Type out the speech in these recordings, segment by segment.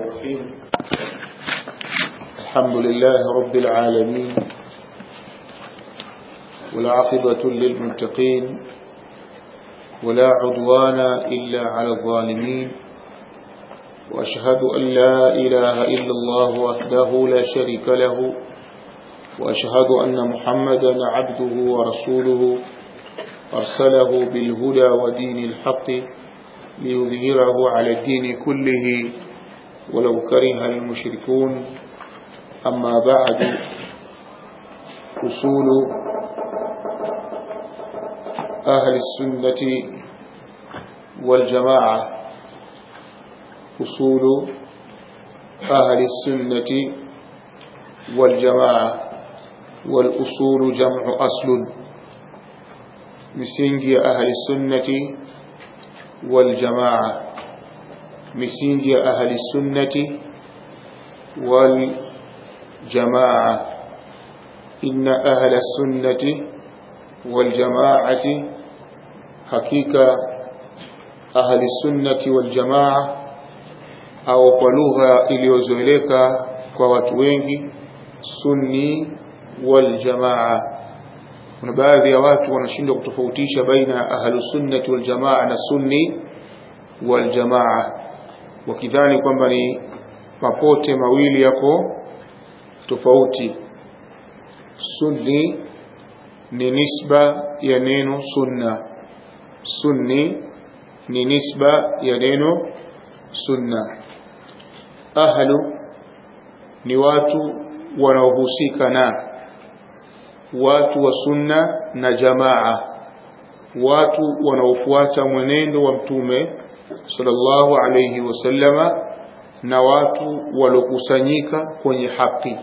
الرحيم الحمد لله رب العالمين والعاقبة للمتقين ولا عدوان إلا على الظالمين وأشهد أن لا إله إلا الله وحده لا شريك له وأشهد أن محمدا عبده ورسوله أرسله بالهدى ودين الحق ليظهره على الدين كله ولو كره المشركون أما بعد أصول أهل السنة والجماعة أصول أهل السنة والجماعة والأصول جمع أصل misingi ya ahli sunnati wal jamaa misingi ya ahli sunnati wal jamaa inna ahla sunnati wal jamaati hakika ahli sunnati wal jamaa au kwa lugha iliyozoeleka kwa watu wengi sunni wal jamaa kuna baadhi ya watu wanashindwa kutofautisha baina ya ahlusunnati waljamaa na sunni waljamaa wakidhani kwamba ni mapote mawili yako tofauti sunni ni nisba ya neno sunna sunni ni nisba ya neno sunna ahlu ni watu wanaohusika na watu wa sunna na jamaa watu wanaofuata mwenendo wa mtume sallallahu alayhi wasallama na watu waliokusanyika kwenye haki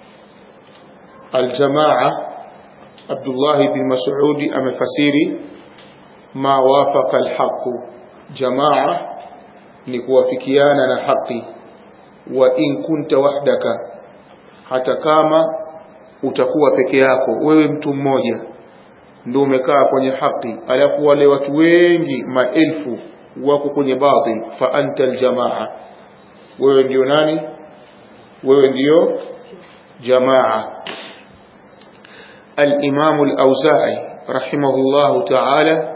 aljamaa Abdullah bin Mas'ud amefasiri ma wafaqa alhaq jamaa ni kuwafikiana na haki wa in kunta wahdaka hata kama utakuwa peke yako wewe mtu mmoja ndio umekaa kwenye haki alafu wale watu wengi maelfu wako kwenye batil fa anta aljamaa wewe ndio nani wewe ndio jamaa الإمام الأوزاعي رحمه الله تعالى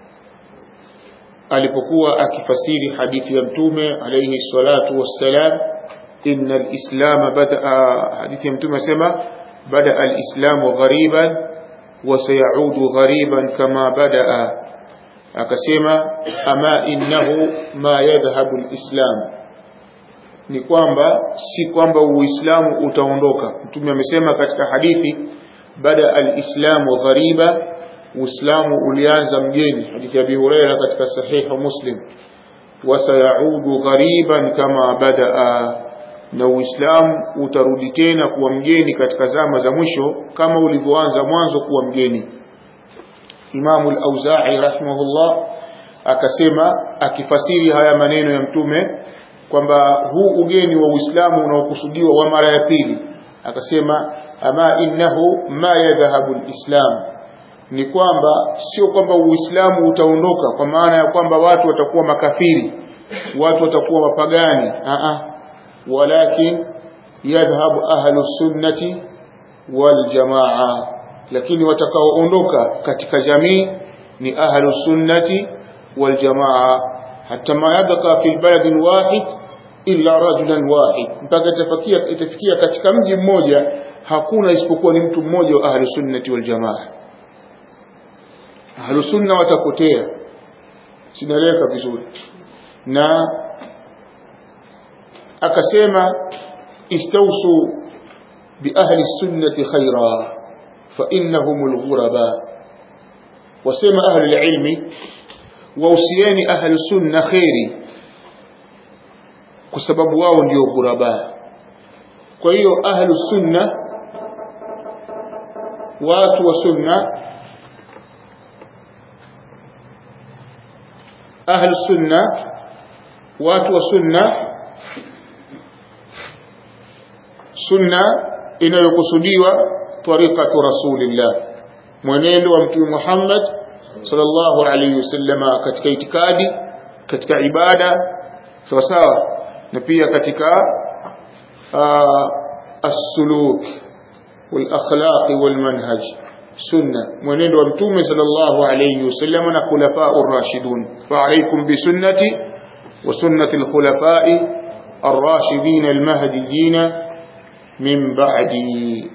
alipokuwa akifasiri hadithi ya mtume alayhi salatu wassalam inna alislam bada hadithi ya mtume asema بدا الاسلام غريبا وسيعود غريبا كما بدا akasema ama innahu ma yadhhabu alislam ni kwamba si kwamba uislamu utaondoka mtume amesema katika hadithi bada alislamu ghariba uislamu ulianza mgeni hadithi ya Abi Hurairah katika sahiha Muslim wasayaudu ghariban kama badaa na Uislamu utarudi tena kuwa mgeni katika zama za mwisho kama ulivyoanza mwanzo kuwa mgeni. Imamu al-Auza'i rahimahullah akasema akifasiri haya maneno ya Mtume kwamba huu ugeni wa Uislamu unaokusudiwa wa mara ya pili, akasema ama innahu ma yadhhabu al-islam, ni kwamba sio kwamba Uislamu utaondoka kwa maana ya kwamba watu watakuwa makafiri, watu watakuwa mapagani. Aa, ولكن يذهب أهل السنة والجماعة lakini watakaoondoka katika jamii ni ahlu sunnati wal jamaa hata ma yabqa fi baladin wahid illa rajulan wahid mpaka itafikia itafikia katika mji mmoja hakuna isipokuwa ni mtu mmoja wa ahlu sunnati wal jamaa ahlu sunna watapotea sinaeleka vizuri na akasema istausu biahli sunnati khaira fa innahum alghuraba wasema ahli alilmi wausieni ahli sunna khairi kwa sababu wao ndio ghuraba kwa hiyo ahli sunna watu wa sunna ahli sunna watu wa sunna sunna inayokusudiwa tariqatu rasulillah mwenendo wa mtume Muhammad sallallahu alayhi wasallama katika itikadi katika ibada sawa sawa na pia katika as-suluk wal akhlaq wal manhaj sunna mwenendo wa mtume sallallahu alayhi wasallam na khulafa ar-rashidun fa alaykum bi sunnati wa sunnati al-khulafa'i ar-rashidin al-mahdiyyin min ba'di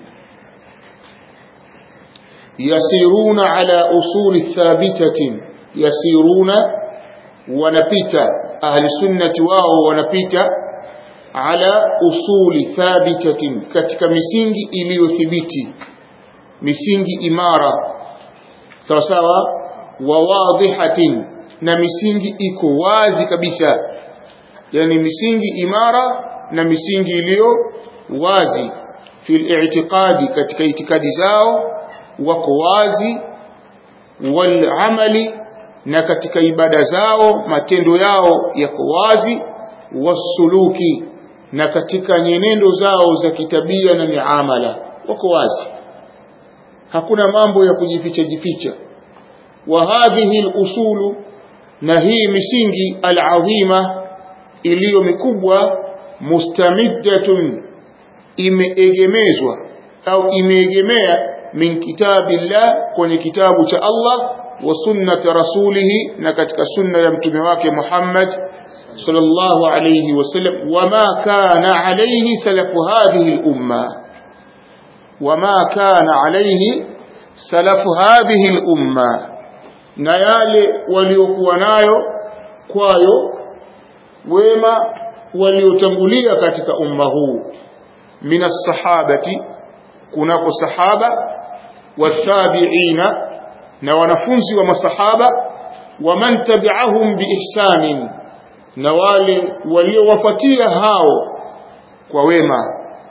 يسيرون على أصول ثابتة يسيرون ونبيتا أهل السنة واو ونبيتا على أصول ثابتة كتك مسينجي إليو ثبتي مسينجي إمارة سوا سوا وواضحة na misingi iko wazi kabisa yani misingi imara na misingi iliyo wazi fil i'tiqadi katika itikadi zao wako wazi wal amali na katika ibada zao matendo yao yako wazi wasuluki na katika nyenendo zao za kitabia na miamala wako wazi hakuna mambo ya kujificha jificha wa hadhihi al-usulu na hii misingi al-azima iliyo mikubwa mustamiddatun imeegemezwa au imeegemea min kitabillah kwenye kitabu cha Allah wa sunnati rasulihi na katika sunna ya mtume wake Muhammad sallallahu alayhi wasallam wama kana alayhi salafu hadhihi al-umma wama kana alayhi salafu hadhihi al-umma na yale waliokuwa nayo kwayo wema waliotangulia katika umma huu minas sahabati kunako sahaba watabiina na wanafunzi wa masahaba waman tabi'ahum biihsanin na wale waliowafuatia hao kwa wema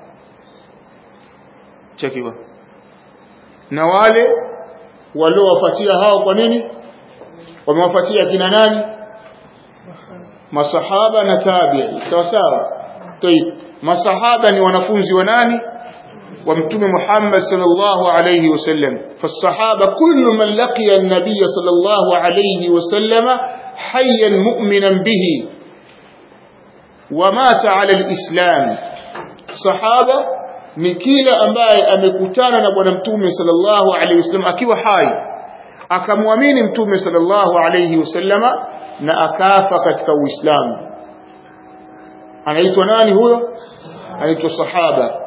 chakiwa na wale waliowafuatia hao kwa nini wamewafuatia kina nani masahaba na tabi'i sawa sawa طيب masahaba ni wanafunzi wa nani wa mtume Muhammad sallallahu alayhi wasallam fasahaba kullu man laqiya an-nabiy sallallahu alayhi wasallam hayyan mu'minan bihi wa mata ala al-islam sahaba ni kila ambaye amekutana na bwana mtume sallallahu alayhi wasallam akiwa hai akamwamini mtume sallallahu alayhi wasallama na akafa katika uislamu anaitwa nani huyo anaitwa sahaba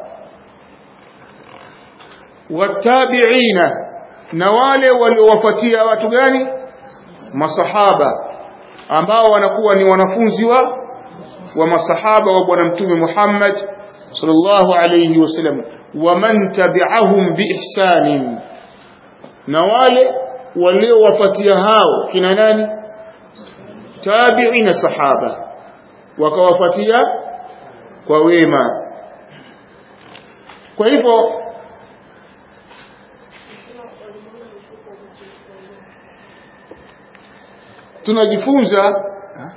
watabiina na wale waliowafuatia watu gani masahaba ambao wanakuwa ni wanafunzi wa wa masahaba wa bwana mtume Muhammad sallallahu alayhi wasallam waman tabi'ahum biihsanin na wale waliowafuatia hao kina nani tabi'ina sahaba wakawafuatia kwa wema kwa hivyo tunajifunza ha?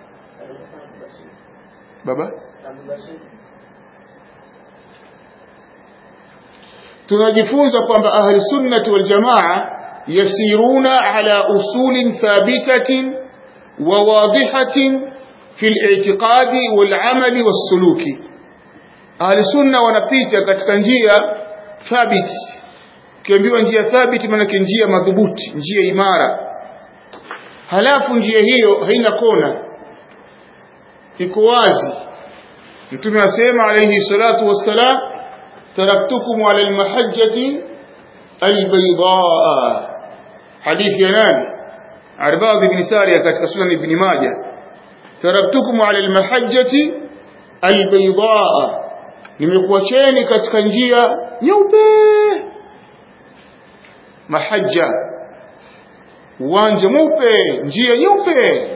baba tunajifunza kwamba ahli sunnati wal jamaa yasiruna ala usulin thabitatin wa wadihatin fi al-i'tiqadi wal amali was suluki ahli sunna wanapita katika njia thabiti kiambiwa njia thabiti maana njia madhubuti njia imara halafu njia hiyo haina kona iko wazi mtume asema alayhi salatu wassalam taraktukum ala almahajjati albaydaa hadithi ya nani arbad ibn sariya katika sunan ibn majah taraktukum ala almahajjati albaydaa nimekuacheni katika njia nyeupe mahajja uwanja mweupe njia nyeupe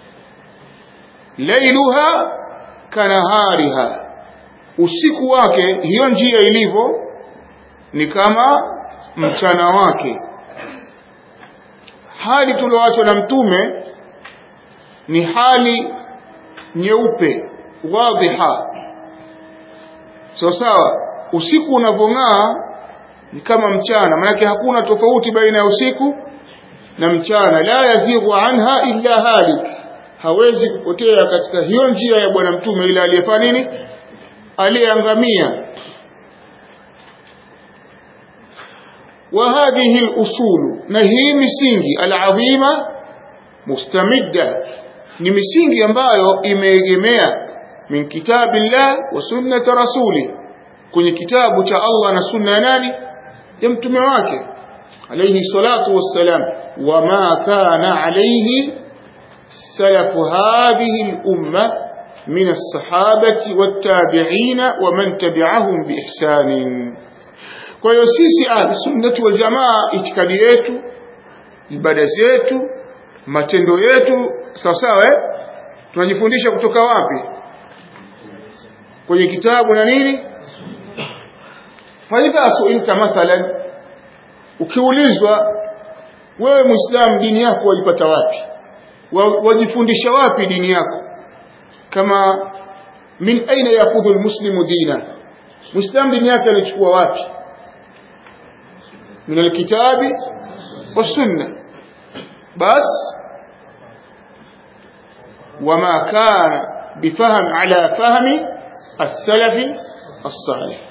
lailuha kanahariha usiku wake hiyo njia ilivyo ni kama mchana wake hali tulioachwa na mtume ni hali nyeupe wadhiha sawa sawa usiku unavong'aa ni kama mchana maanake hakuna tofauti baina ya usiku na mchana la yazighu anha illa halik hawezi kupotea katika hiyo njia ya bwana mtume ile aliyefanya nini aliyeangamia وهذه الأصول نهي misingi العظيمة مستمدة ni misingi ambayo imeegemea min kitabillah wa sunnati rasuli kwenye kitabu cha Allah na sunna ya nani ya mtume wake alayhi salatu wassalam wama kana alayhi salaf hadhihi al-umma min as-sahabati wat-tabi'in wa man tabi'ahum bi ihsanin kwa hiyo sisi ahlusunnati wal jamaa itikadi yetu ibada zetu matendo yetu sawa sawa eh tunajifundisha kutoka wapi kwenye kitabu na nini faidha suilta mathalan ukiulizwa wewe muislamu dini yako waipata wapi wajifundisha wapi dini yako kama min aina yakudhu almuslimu dina muislamu dini yake alichukua wapi من الكتاب والسنة بس وما كان بفهم على فهم السلف الصالح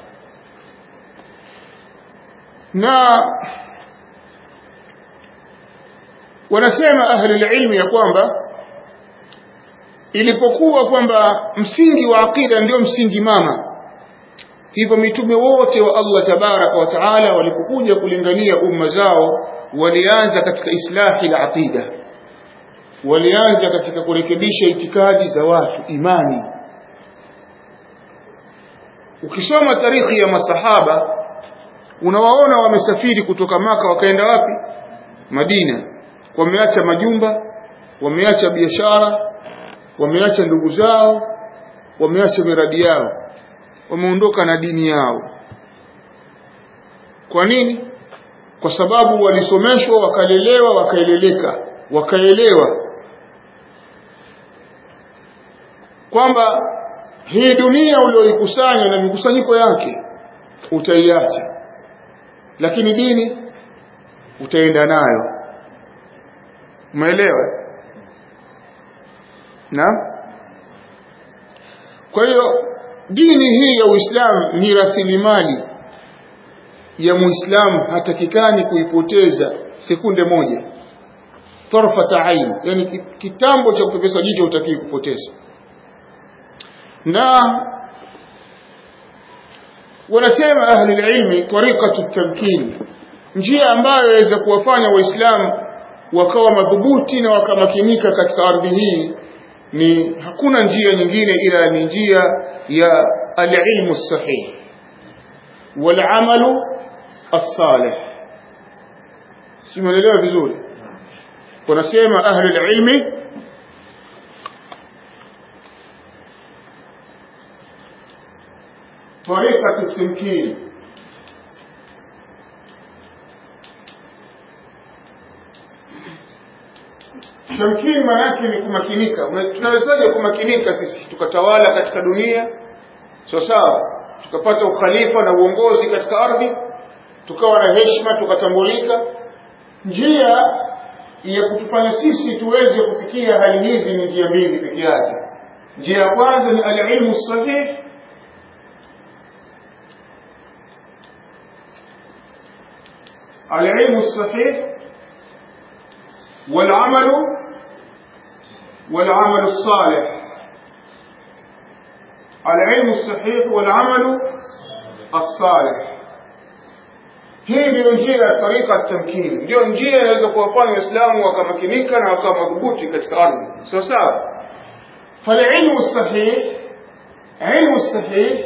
na wanasema ahli ilmi ya kwamba ilipokuwa kwamba msingi wa aqida ndio msingi mama hivyo mitume wote wa Allah tabaraka wa taala walipokuja kulingania umma zao walianza katika islahi la aqida walianza katika kurekebisha itikadi za watu imani ukisoma tarikhi ya masahaba unawaona wamesafiri kutoka maka wakaenda wapi Madina wameacha majumba wameacha biashara wameacha ndugu zao wameacha miradi yao wameondoka na dini yao kwa nini kwa sababu walisomeshwa wakalelewa wakaeleleka wakaelewa kwamba hii dunia ulioikusanya na mikusanyiko yake utaiacha lakini dini utaenda nayo umeelewa na kwa hiyo dini hii ya Uislamu ni rasilimali ya Muislamu hatakikani kuipoteza sekunde moja tarfata ain yani kitambo cha kupepesa jicho utakii kupoteza na wanasema ahli ilmi tariqatu tamkin njia ambayo yaweza kuwafanya waislamu wakawa madhubuti na wakamakinika katika ardhi hii ni hakuna njia nyingine ila ni njia ya alilmu sahih walamalu الصالح simuelewa vizuri wanasema ahli ilmi طريقة التمكين tamkini maanake ni kumakinika tunawezaje kumakinika sisi tukatawala katika dunia sawa sawa tukapata ukhalifa na uongozi katika ardhi tukawa na heshima tukatambulika njia ya kutufanya sisi tuweze kufikia hali hizi ni njia mbili peke yake njia ya kwanza ni alilmu sahih العلم الصحيح والعمل والعمل الصالح العلم الصحيح والعمل الصالح hii ndio njia ya tarika tamkini ndio njia inaweza kuwafanya waislamu wakamakinika na wakawa madhubuti katika ardhi sawa sawa falilmu sahih ilmu sahih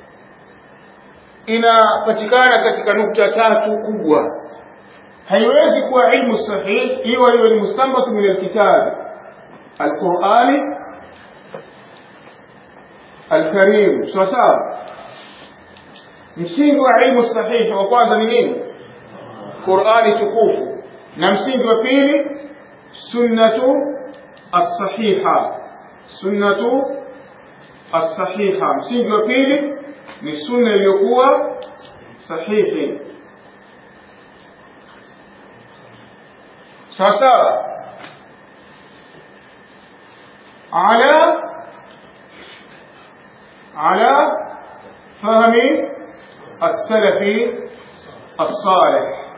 inapatikana katika nukta tatu kubwa haiwezi kuwa ilmu sahih hiyo hiyo ni mustanbat min alkitab alqurani alkarim sawa sawa msingi wa ilmu sahihi wa kwanza ni nini qurani tukufu na msingi wa pili sunnatu as-sahiha sunnatu as-sahiha msingi wa pili ni sunna iliyokuwa sahihi sasa على على فهم السلف الصالح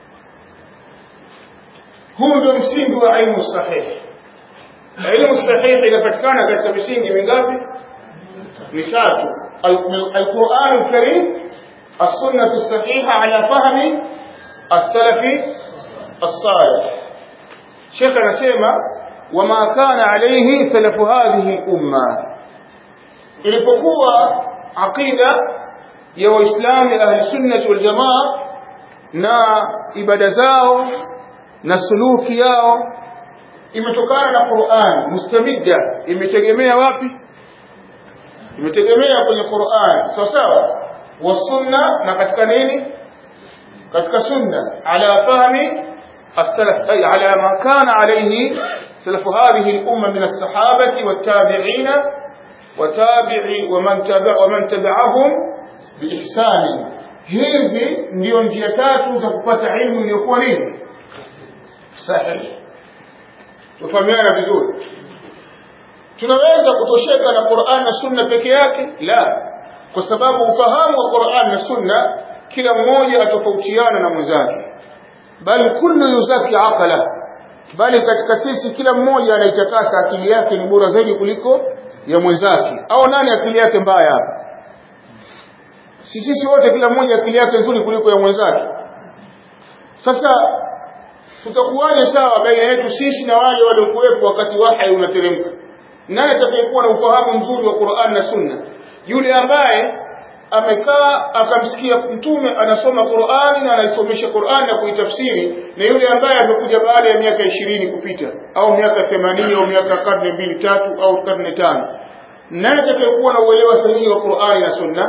huu ndio msingi wa ilmu sahihi ilmu sahihi inapatikana katika misingi mingapi mitatu alquran alkarim السنة الصحيحة على فهم السلف الصالح شيخنا سيما وما كان عليه سلف هذه الأمة ilipokuwa aqida ya waislamu ahli sunnah wal jamaa na ibada zao na suluki yao imetokana na Qur'an mustamidda imetegemea wapi imetegemea kwenye Qur'an sawa sawa wa sunna na katika nini katika sunna ala fahmi as-salaf ay ala ma kana alayhi salaf hadhihi al-umma min as-sahabati wat-tabi'in watabi'i waman tabi'a waman tabi'ahum biihsani hizi ndio njia tatu za kupata ilmu iliyokuwa nini sahihi tufahamiana vizuri tunaweza kutosheka na Qur'an na Sunna peke yake la kwa sababu ufahamu wa Qur'an na Sunna kila mmoja atofautiana na mwenzake bali kullu yuzaki aqala bali katika sisi kila mmoja anaitakasa akili yake ni bora zaidi kuliko ya mwenzake au nani akili yake mbaya hapa si sisi wote kila mmoja akili yake nzuri kuliko ya mwenzake sasa tutakuwaje sawa baina yetu sisi na wale waliokuwepo wakati wahyi unateremka nani atakayekuwa na ufahamu mzuri wa Qur'an na Sunna yule ambaye amekaa akamsikia mtume anasoma Qur'ani na anaisomesha Qur'ani na kuitafsiri na yule ambaye amekuja baada ya miaka ishirini kupita au miaka 80 au miaka karne mbili tatu au karne tano nani atakayekuwa na uelewa sahihi wa Qur'ani na Sunna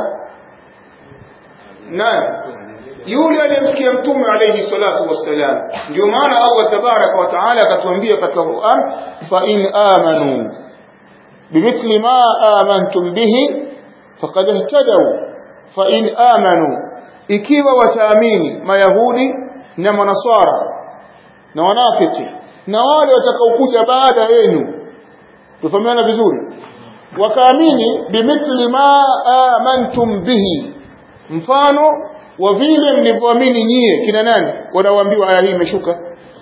nani yule aliyemsikia mtume alayhi salatu wassalam ndio maana Allah tabaraka wa taala akatuambia katika Qur'an fa in amanu bimithli ma amantum bihi faqad ihtadaw fa in amanu ikiwa wataamini mayahudi na manaswara na wanafiki na wale watakaokuja baada yenu tufahamiana vizuri wakaamini bimithli ma amantum bihi mfano wa vile mlivyoamini nyie kina nani wanaoambiwa aya hii imeshuka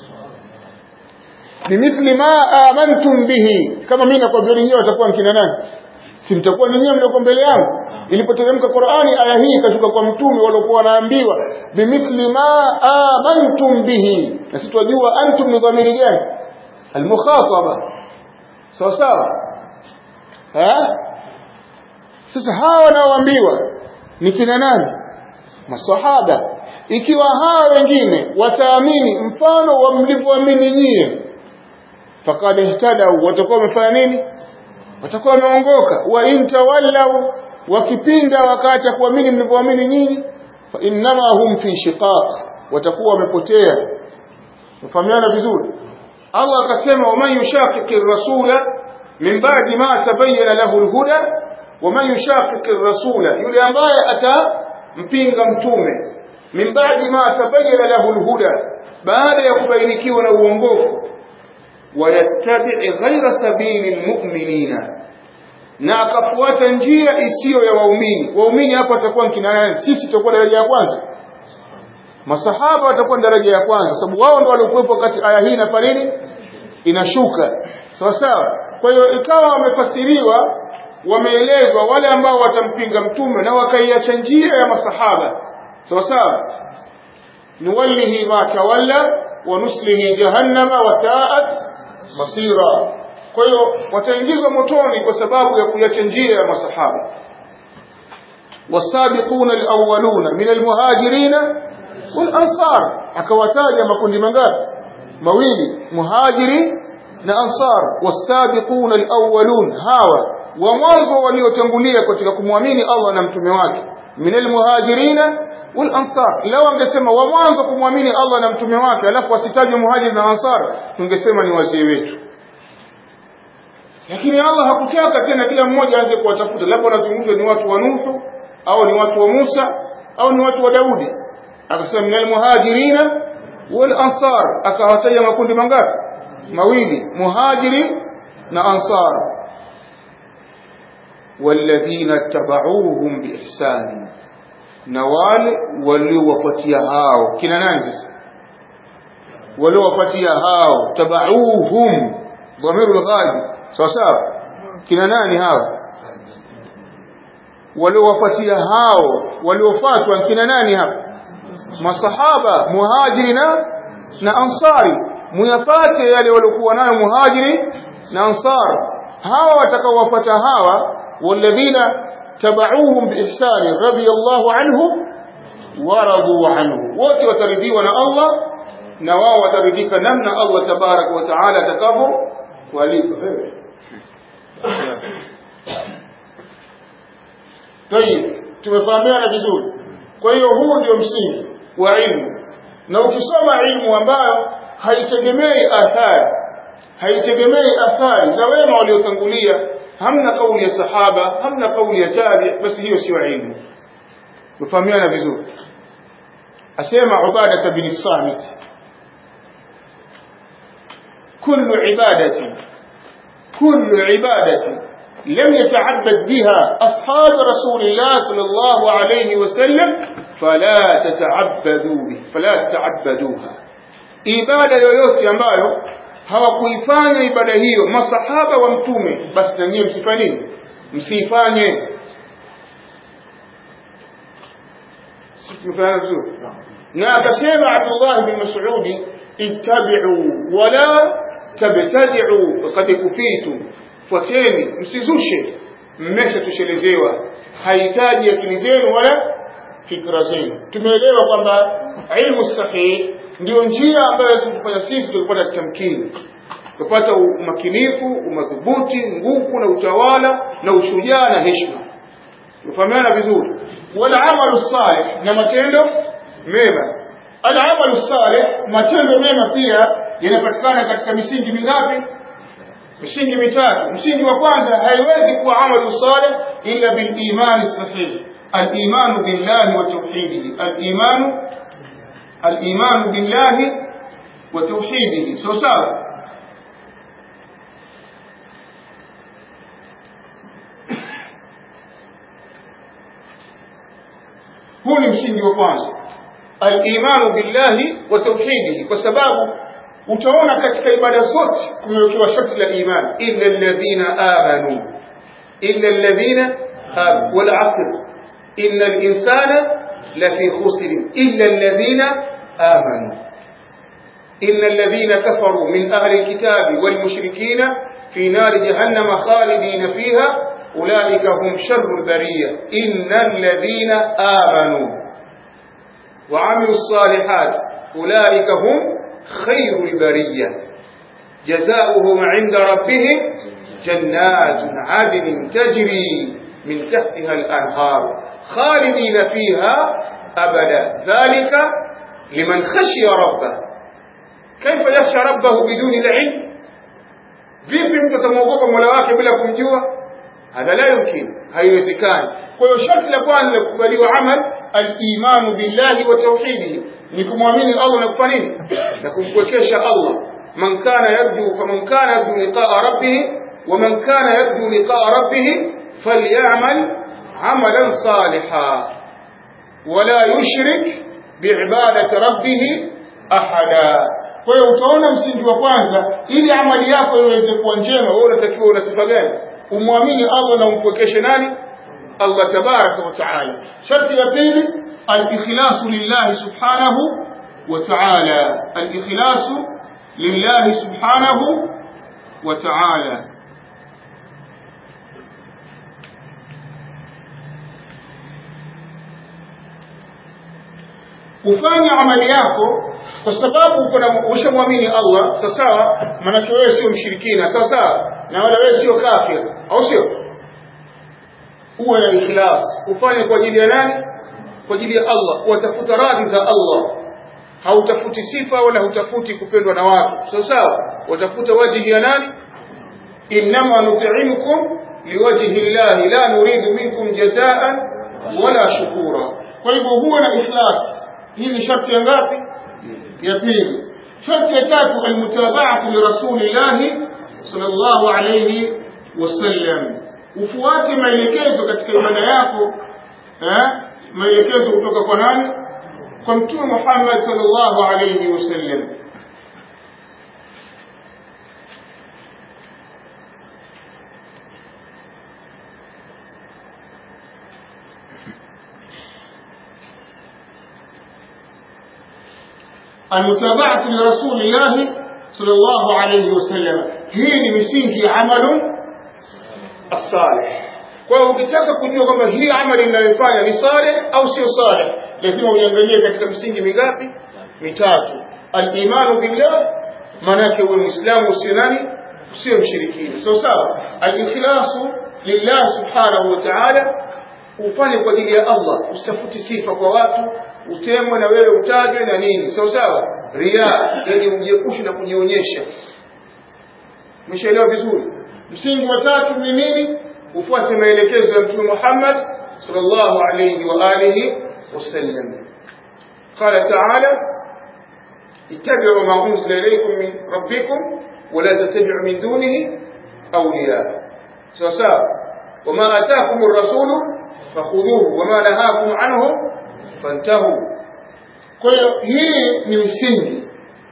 bimithli ma amantum bihi kama mimi nakwambia nyie watakuwa kina nani si mtakuwa ni nyie mlioko mbele yangu ilipoteremka Qur'ani aya hii ikashuka kwa mtume waliokuwa wanaambiwa bimithli ma amantum bihi na sisi tunajua antum ni dhamiri gani almukhataba sawa sawa eh sasa hawa wanaoambiwa ni kina nani maswahaba ikiwa hawa wengine wataamini mfano wa mlivyoamini nyie fakad ihtadau watakuwa wamefanya nini watakuwa wameongoka wa intawallau wakipinda wakaacha kuamini mlivyoamini nyinyi fa innama hum fi shiqaq watakuwa wamepotea mfahamiana vizuri Allah akasema waman yushaqiqi rasula min ba'di ma tabayyana lahu alhuda waman yushaqiqi rasula yule ambaye atampinga mtume min ba'di ma tabayyana lahu alhuda baada ya kubainikiwa na uongofu wayattabi' ghayra sabili almu'minina na akafuata njia isiyo ya waumini waumini hapa watakuwa kina nani sisi tutakuwa daraja ya kwanza masahaba watakuwa daraja ya kwanza sababu wao ndio waliokuwepo wakati aya hii na nini inashuka sawa sawa kwa hiyo ikawa wamefasiriwa wameelezwa wale ambao watampinga mtume na wakaiacha njia ya masahaba sawa sawa nuwallihi ma tawalla wa nuslihi jahannama wa sa'at masira kwa hiyo wataingizwa motoni kwa sababu ya kuiacha njia ya masahaba wasabiquna alawwaluna min almuhajirina walansar akawataja makundi mangapi mawili muhajiri na ansar wasabiquna alawwalun hawa wa mwanzo waliotangulia katika kumwamini Allah na mtume wake min almuhajirina walansar law angesema wa mwanzo kumwamini Allah na mtume wake alafu asitajwe muhajiri na ansar tungesema ni wazee wetu lakini Allah hakutaka tena kila mmoja aanze kuwatafuta labda wanazungumza ni watu wa Nuhu au ni watu wa Musa au ni watu wa Daudi akasema minal muhajirina wal ansar akawataja makundi mangapi mawili muhajiri na ansar walladhina tabauhum biihsani na wale waliowapatia hao kina nani sasa waliowapatia hao tabauhum dhamiru lghaibi sawa sawa kina nani hao waliowapatia hao waliofatwa kina nani hapa masahaba muhajiri na na ansari muyapate yale waliokuwa nayo muhajiri na ansar hawa watakaowapata hawa walladhina tabauhum biihsani radiyallahu anhum waradu anhu wote wataridhiwa na Allah na wao wataridhika namna Allah tabaraka wa taala atakavyo walipa tayib tumefahamiana vizuri kwa hiyo huu ndio msingi wa ilmu na ukisoma ilmu ambayo haitegemei athari haitegemei athari za wema waliotangulia hamna kauli ya sahaba hamna kauli ya tabi basi hiyo sio ilmu tufahamiana vizuri asema ubada bin samit كل عبادة كل عبادة لم يتعبد بها أصحاب رسول الله صلى الله عليه وسلم فلا تتعبدوا به فلا تتعبدوها ibada yoyote ambayo hawakuifanya ibada hiyo masahaba wa mtume basi na nyie msifanye nini msiifanye tumefanya vizuri na akasema Abdullah bin Mas'udi ittabi'u wala tabtadi'u faqad kufitu fuateni msizushe mmeshatoshelelezewa hahitaji akili zenu wala fikra zenu tumeelewa kwamba ilmu sahihi ndio njia ambayo tutafanya sisi tukipata tamkini tupata umakinifu umadhubuti nguvu na utawala na ushujaa na heshima tufahamiana vizuri wala amalu salih na matendo mema al-amalu salih matendo mema pia yanapatikana katika misingi mingapi misingi mitatu msingi wa kwanza haiwezi kuwa amalu salih illa bil imani sahih al-iman billahi wa tauhidihi al-iman al-iman billahi wa tauhidihi so sawa huu ni msingi wa kwanza al-imanu billahi wa tauhidihi kwa sababu utaona katika ibada zote kumewekewa sharti la iman illa alladhina amanu illa alladhina wal asr inna al-insana lafi khusr illa alladhina amanu إن الذين كفروا من أهل الكتاب والمشركين في نار جهنم خالدين فيها أولئك هم شر البرية إن الذين آمنوا وعملوا الصالحات أولئك هم خير البرية جزاؤهم عند ربهم جنات عدن تجري من تحتها الأنهار خالدين فيها أبدا ذلك لمن خشي ربه كيف يخشى ربه بدون العلم vipi mtu atamwogopa mola wake bila kumjua hadha la yumkin haiwezekani kwa hiyo sharti la kwanza la kukubaliwa amal al-imanu billahi wa tauhidihi ni kumwamini Allah na kufanya nini na kumpwekesha Allah man kana yarju faman kana yarju liqa'a rabbih wa man kana yarju liqa'a rabbih falyamal amalan salihan wala yushrik biibadati rabbih ahada kwa hiyo utaona msingi wa kwanza ili amali yako iweze kuwa njema wewe unatakiwa una sifa gani umwamini Allah na umpwekeshe nani Allah tabaraka wa taala sharti ya pili al-ikhlasu lillahi subhanahu wa ta'ala al-ikhlasu lillahi subhanahu wa ta'ala ufanye amali yako kwa sababu kuna ushamwamini Allah sawa sawa maana wewe sio mshirikina sawa sawa na wala wewe sio kafir au sio uwe na ikhlas ufanye kwa ajili ya nani kwa ajili ya Allah watafuta radhi za Allah hautafuti sifa wala hutafuti kupendwa na watu sawa sawa watafuta wajihi ya nani innama nut'imukum liwajhi llahi la nuridu minkum jazaan wala shukura kwa hivyo huwe na ikhlas hii ni sharti ya ngapi ya pili sharti ya tatu almutaba'atu li rasulillahi sallallahu alayhi wasallam ufuate maelekezo katika ibada yako eh? maelekezo kutoka kwa nani kwa mtume Muhammad sallallahu alayhi wasallam المتابعة لرسول الله صلى الله عليه وسلم هي misingi amalu الصالح kwa hiyo ukitaka kujua kwamba hii amali ninayofanya ni saleh au sio saleh lazima uiangalie katika misingi mingapi mitatu al-imanu billah maanake uwe muislamu usio nani usio mshirikina sawa sawa al-ikhlasu lillah subhanahu wa ta'ala ufanye kwa ajili ya Allah usitafuti sifa kwa watu utemwe na wewe utajwe na nini sawa sawa ria yani ujiepushe na kujionyesha umeshaelewa vizuri msingi wa tatu ni nini ufuate maelekezo ya mtume Muhammad sallallahu alayhi wa alihi wasallam قال تعالى اتبعوا ما أنزل إليكم من ربكم ولا تتبعوا من دونه أولياء سواء وما آتاكم الرسول فخذوه وما نهاكم عنه فانتهوا kwa hiyo hii ni msingi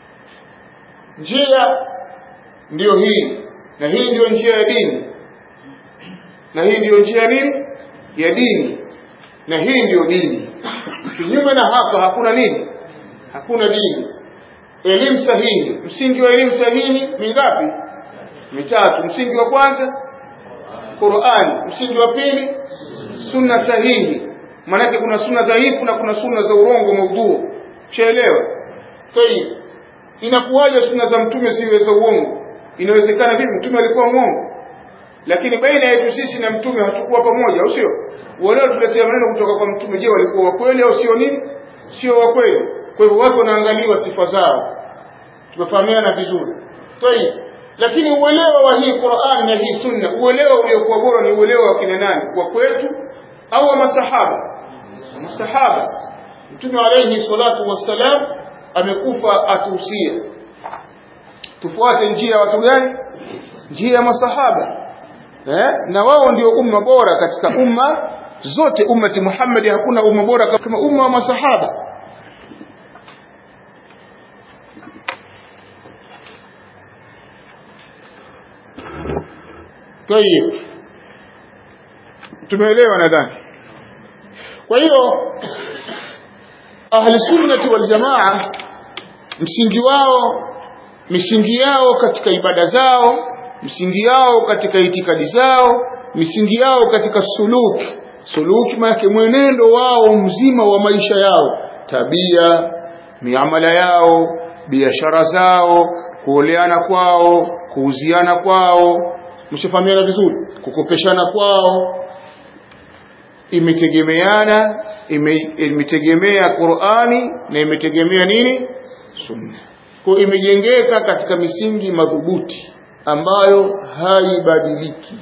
njia ndiyo hii na hii ndiyo njia ya dini na hii ndiyo njia ya nini ya dini na hii ndiyo dini kinyume na hapa hakuna nini hakuna dini elimu sahihi msingi wa elimu sahihi mingapi mitatu msingi wa kwanza Qur'an msingi wa pili sunna sahihi maanake kuna sunna dhaifu na kuna sunna za urongo maudhu chaelewa tayib inakuwaje sunna za mtume siwe za uongo inawezekana vipi mtume alikuwa mwongo lakini baina yetu sisi na mtume hatukuwa pamoja au sio wale tuletea maneno kutoka kwa mtume je walikuwa wa kweli au sio nini sio wa kweli kwa hivyo watu wanaangaliwa sifa zao tumefahamiana vizuri tayib lakini uelewa wa hii Qur'an na hii sunna uelewa uliokuwa bora ni uelewa wa kina nani wa kwetu au wa masahaba masahaba mtume alayhi salatu wassalam amekufa atuhusia tufuate njia ya watu gani njia ya masahaba eh? na wao ndio umma bora katika umma zote ummati Muhammad hakuna umma bora kama umma wa masahaba Tayib. Tumeelewa nadhani. Kwa hiyo ahli sunnati wal jamaa msingi wao misingi yao katika ibada zao msingi yao katika itikadi zao misingi yao katika suluki suluki maana mwenendo wao mzima wa maisha yao tabia miamala yao biashara zao kuoleana kwao kuuziana kwao mshafahamiana vizuri kukopeshana kwao imetegemeana imetegemea Qur'ani na imetegemea nini sunna kwa imejengeka katika misingi madhubuti ambayo haibadiliki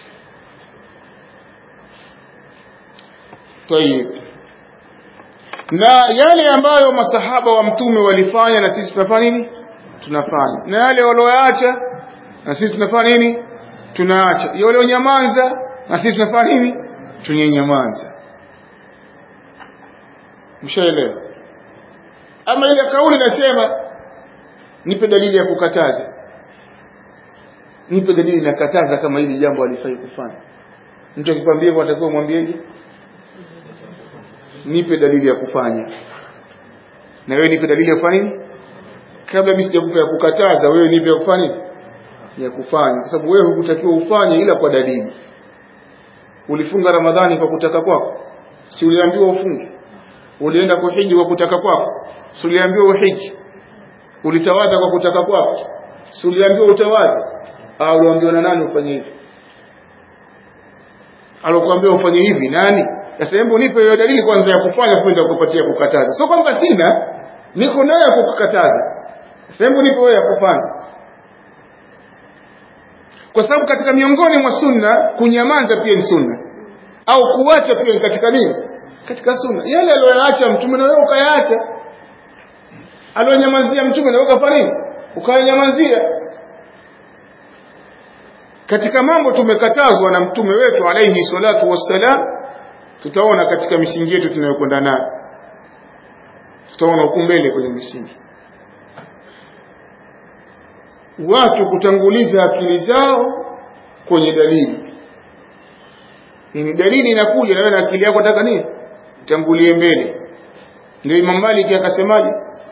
Tayib na yale ambayo masahaba wa mtume walifanya na sisi tunafanya nini tunafanya na yale walioacha na sisi tunafanya nini tunaacha yale walionyamaza na sisi tunafanya nini tunyenyamaza mshaelewa ama ile kauli nasema nipe dalili ya kukataza nipe dalili nakataza kama hili jambo alifai kufanya mtu akikwambia hivyo atakuwa mwambieje nipe dalili ya kufanya na wewe nipe dalili ya kufanya nini kabla mimi sijakupa ya kukataza wewe nipe ya kufanya nini ya kufanya kwa sababu wewe hukutakiwa ufanye ila kwa dalili ulifunga ramadhani kwa kutaka kwako si uliambiwa ufunge ulienda kuhiji kwa kutaka kwako si uliambiwa uhiji ulitawadha kwa kutaka kwako si uliambiwa utawadha au uliambiwa na nani ufanye hivi alokuambia ufanye hivi nani sasa hebu nipe hiyo dalili kwanza ya kufanya kwenda kukupatia kukataza sio kwamba sina niko nayo ya kukukataza sasa hebu nipe wewe ya kufanya kwa sababu katika miongoni mwa sunna kunyamaza pia ni sunna au kuacha pia ni katika nini katika sunna yale aliyoyaacha mtume na wewe ukayaacha aliyonyamazia mtume na wewe ukafanya nini ukayanyamazia katika mambo tumekatazwa na mtume wetu alayhi salatu wassalam tutaona katika misingi yetu tunayokwenda nayo tutaona huku mbele kwenye misingi watu kutanguliza akili zao kwenye dalili ni dalili inakuja na wewe na akili yako nataka nini tangulie mbele ndio Imam Malik akasemaje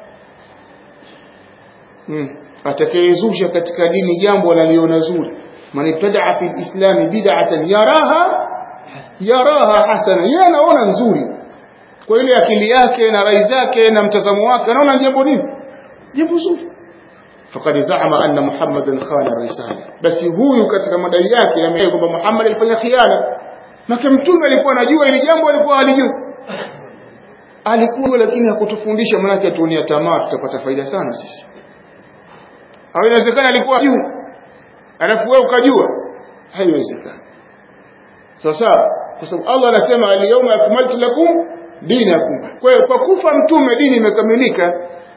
hmm. atakayezusha katika dini jambo analiona zuri man ibtadaa fi lislami bid'atan yaraha yaraha hasana yeye anaona nzuri kwa ile akili yake na rai zake na mtazamo wake anaona jambo nini jambo zuri faqad zaama anna muhammadan khana risala basi huyu katika madai yake ambaye kwamba Muhammad alifanya khiana maka mtume alikuwa anajua ili jambo alikuwa halijui alikuwa lakini hakutufundisha manake atuonia tamaa tutapata faida sana sisi au inawezekana alikuwa hajui alafu wewe ukajua haiwezekani sasa kwa sababu Allah anasema al-yawma akmaltu lakum dinakum kwa hiyo kwa kufa mtume dini imekamilika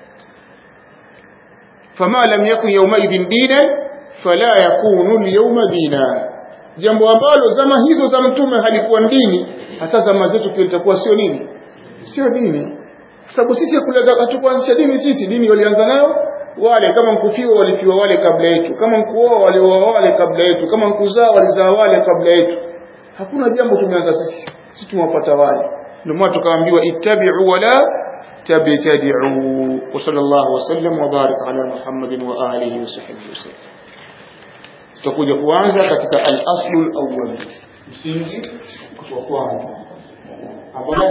fama lam yakun yawmaidhin dinan fala yakunu al-yawma dina jambo ambalo zama hizo za mtume halikuwa dini hata zama zetu pia litakuwa sio nini sio dini kwa sababu sisi hatukuanzisha dini sisi dini walianza nayo wale kama mkufiwa walifiwa wale kabla yetu kama mkuoa walioa wale kabla yetu kama mkuzaa walizaa wale kabla yetu hakuna jambo tumeanza sisi sisi tumewapata wale ndio maana tukaambiwa ittabi'u wala tabtadi'u wa sallallahu wasallam wa barik ala muhammadin wa alihi wa sahbihi wasallam tutakuja kuanza katika al-aslu al-awwal msingi wa kwanza